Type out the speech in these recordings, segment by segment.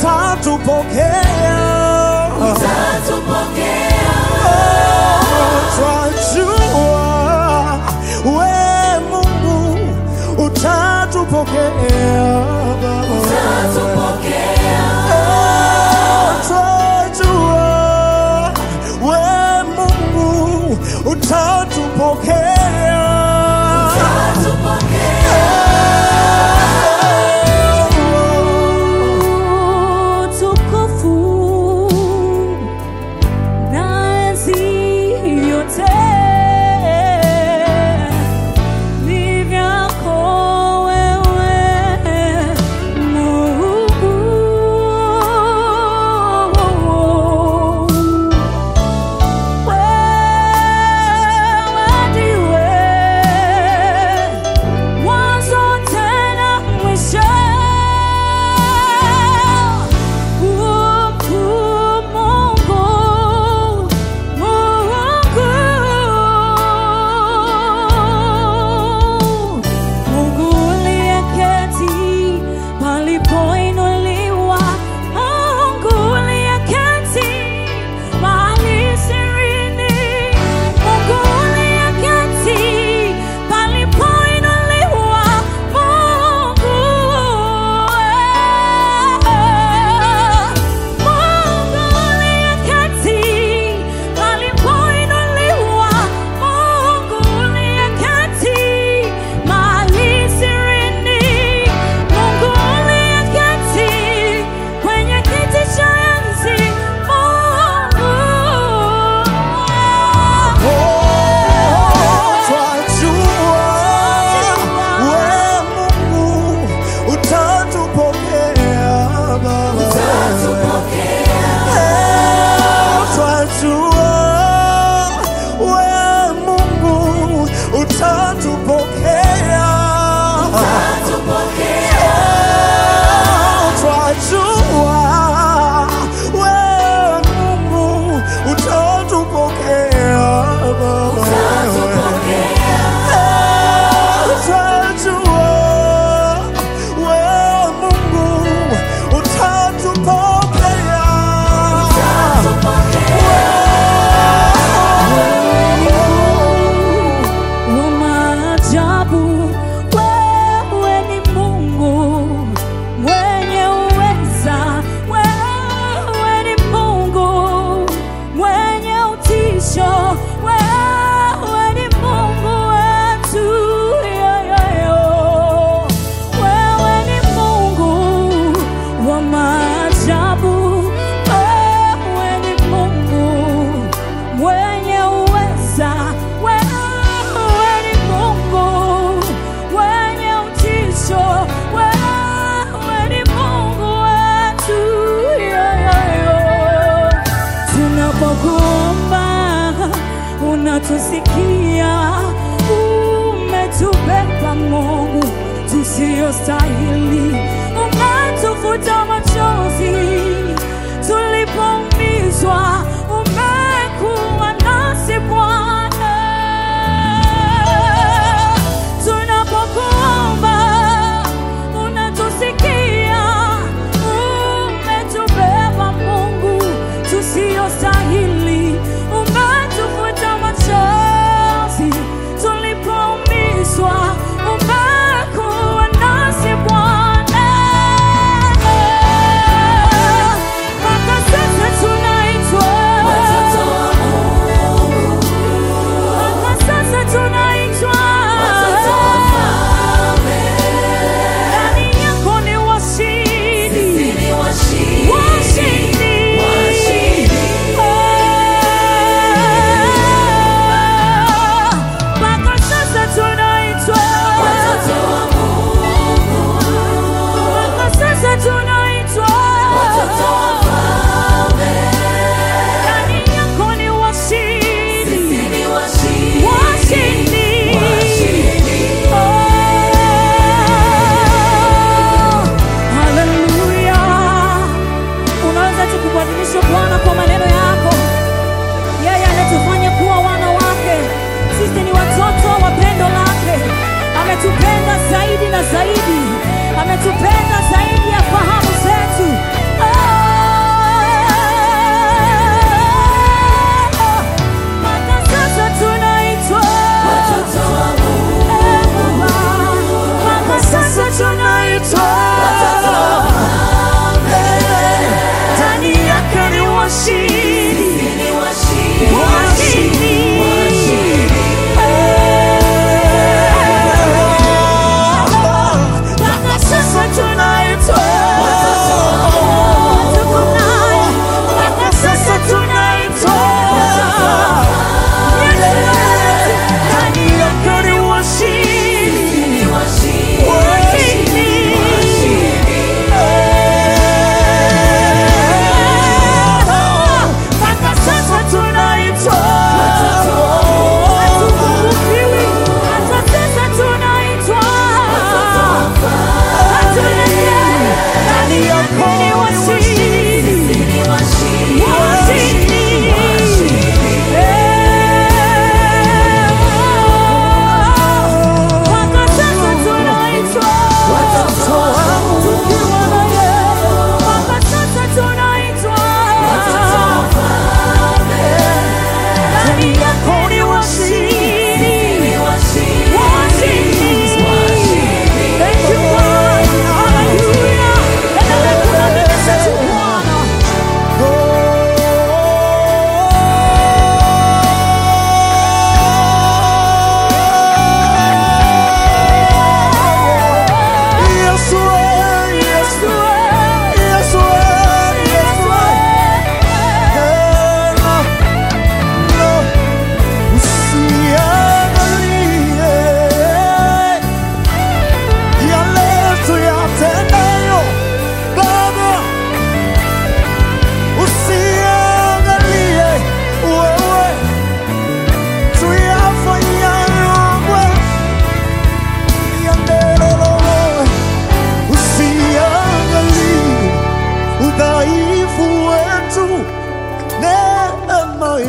utatupokea twajua we Mungu utatupokea twajua we Mungu utatupokea Utukufu na enzi yote ni vyako wewe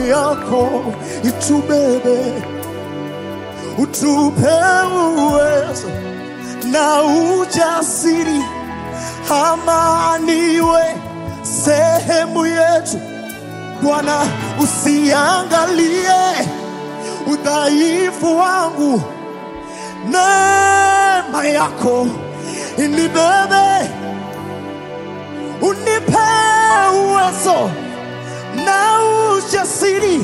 yako itubebe, utupe uwezo na ujasiri, amaniwe sehemu yetu. Bwana, usiangalie udhaifu wangu, neema yako inibebe, unipe uwezo na ujasiri,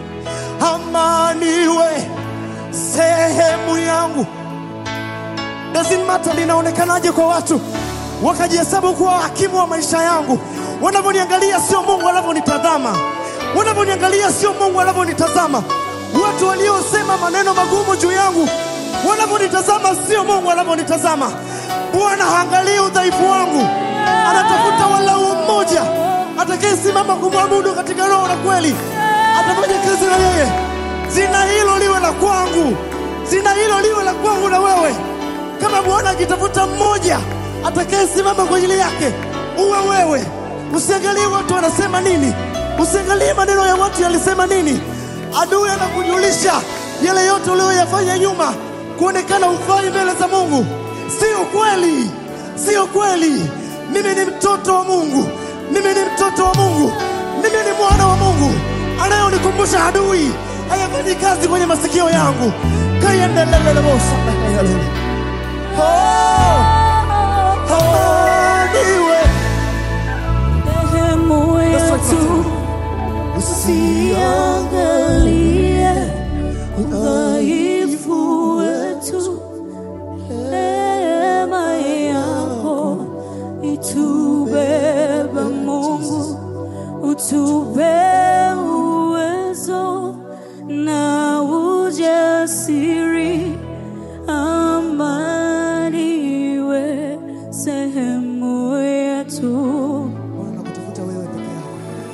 amaniwe sehemu yangu. Doesn't matter linaonekanaje kwa watu, wakajihesabu kuwa hakimu wa maisha yangu. Wanavyoniangalia sio Mungu anavyonitazama, wanavyoniangalia sio Mungu anavyonitazama. Watu waliosema maneno magumu juu yangu wanavyonitazama sio Mungu anavyonitazama. Bwana haangalii udhaifu wangu, anatafuta walau mmoja atakayesimama kumwabudu katika roho na kweli, atafanya kazi na yeye. Zina hilo liwe la kwangu, zina hilo liwe la kwangu na wewe. Kama Bwana akitafuta mmoja atakayesimama kwa ajili yake, uwe wewe. Usiangalie watu wanasema nini, usiangalie maneno ya watu yalisema nini. Adui anakujulisha yale yote uliyoyafanya nyuma, kuonekana ufai mbele za Mungu. Sio kweli, sio kweli. Mimi ni mtoto wa Mungu, mimi ni mtoto wa Mungu, mimi ni mwana wa Mungu. Anayonikumbusha adui hayafanyi kazi kwenye masikio yangu. kayendelelelebosa Oh, amaniwe Sehemu yetu usiangalie udhaifu wetu, neema yako itubebe Mungu, utupe uwezo na ujasiri, amani iwe sehemu yetu. Bwana nakutafuta wewe peke yako.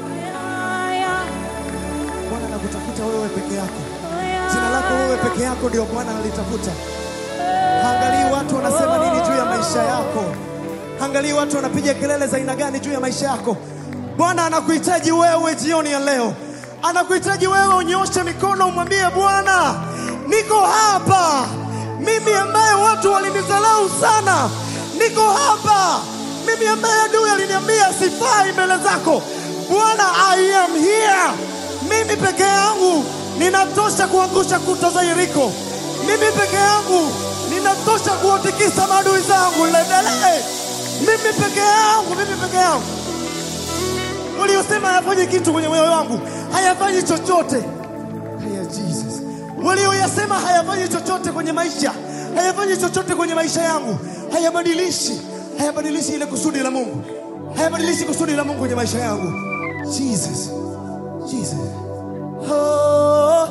Bwana nakutafuta wewe peke yako. Jina lako wewe peke yako ndio Bwana analitafuta. Haangalii watu wanasema nini juu ya maisha yako. Haangalii watu wanapiga kelele za aina gani juu ya maisha yako. Bwana anakuhitaji wewe jioni ya leo. Anakuhitaji wewe unyoshe mikono umwambie Bwana, niko hapa. Mimi ambaye watu walinidharau sana. Niko hapa. Mimi ambaye adui aliniambia sifai mbele zako. Bwana, I am here. Mimi peke yangu ninatosha kuangusha kuta za Yeriko. Mimi peke yangu ninatosha kuwatikisa maadui zangu. Lendelee. Mimi peke yangu, mimi peke yangu. Waliosema hayafanyi kitu kwenye moyo wangu, hayafanyi chochote. Haya Jesus. Walioyasema hayafanyi chochote kwenye maisha, hayafanyi chochote kwenye maisha yangu, hayabadilishi, hayabadilishi ile kusudi la Mungu, hayabadilishi kusudi la Mungu kwenye maisha yangu. Jesus. Jesus. Oh,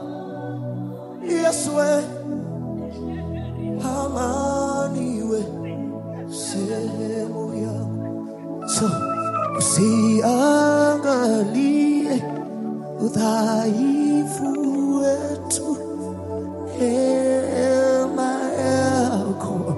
Yesu we, amani we, sehemu yangu. So, usiangalie udhaifu wetu, hema yako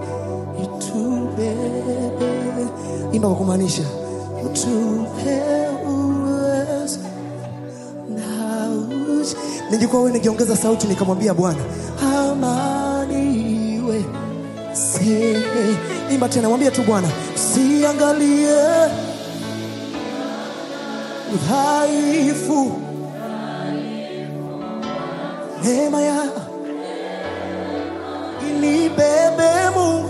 itubebe. Imba kwa kumaanisha, utupe uwezo na uji. Ningekuwa wewe ningeongeza sauti nikamwambia Bwana, amani iwe se. Imba tena, mwambie tu Bwana, usiangalie udhaifu, neema ya inibebe Mungu,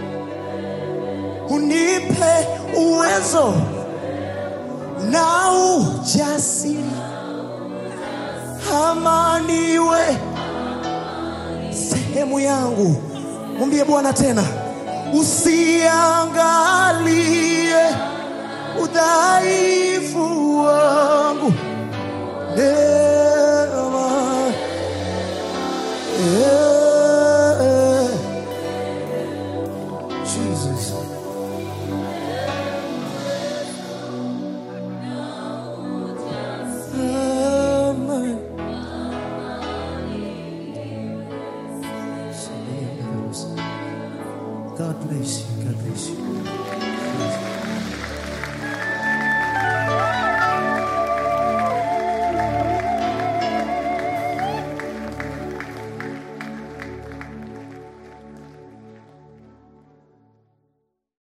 unipe uwezo na ujasiri, amani iwe sehemu yangu. Mwambie Bwana tena, usiangalie udhaifu wangu, neema yeah. Jesus. Amen. God bless you.